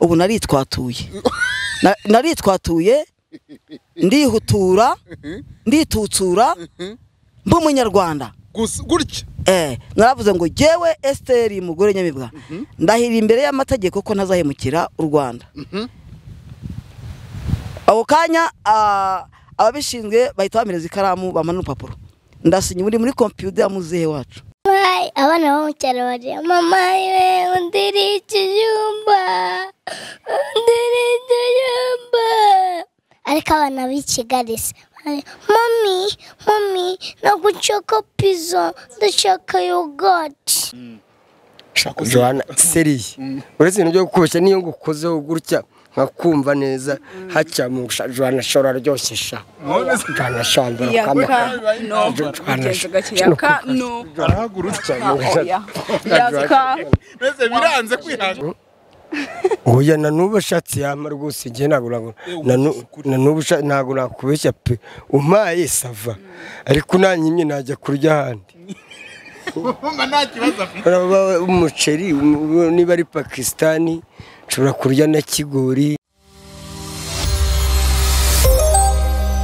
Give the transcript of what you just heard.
ubu naritwatuye naritwatuye ndihutura nditutsura mb'umunyarwanda gusa gutya naravuze ngo jyewe esiteri mugore nyamibwa ndahira imbere y'amategeko ko ntazahemukira u rwanda ako kanya ababishinzwe bahita bamereza ikaramu bamara urupapuro ndasinya muri muri kompiyuta ya muzehe wacu Bye. Abana bo mu cyaro bariya mama yewe undiri ikijumba undiri ikijumba ariko abana b'i Kigali se bari, mami mami ntabwo nshaka pizza ndashaka yogurt ushaka kugira Johanna seriye uretse ibintu byo gukoresha niyo ngukozeho gutya nkakumva neza hacya mu Johanna shora ryoshye sha Johanna shora yaka kama no ugenza gake yaka no arahagurutsa oya yaka mbese biranze kwihanga oya na nubu ashatse yama rwose ngiye ntabwo ntabwo na nubu usha- ntabwo nakubeshya pe umpaye sava ariko nanyimye najya kurya ahandi mba nta kibazo afite Urabona umuceri um- niba ari pakisitani nshobora kurya na kigori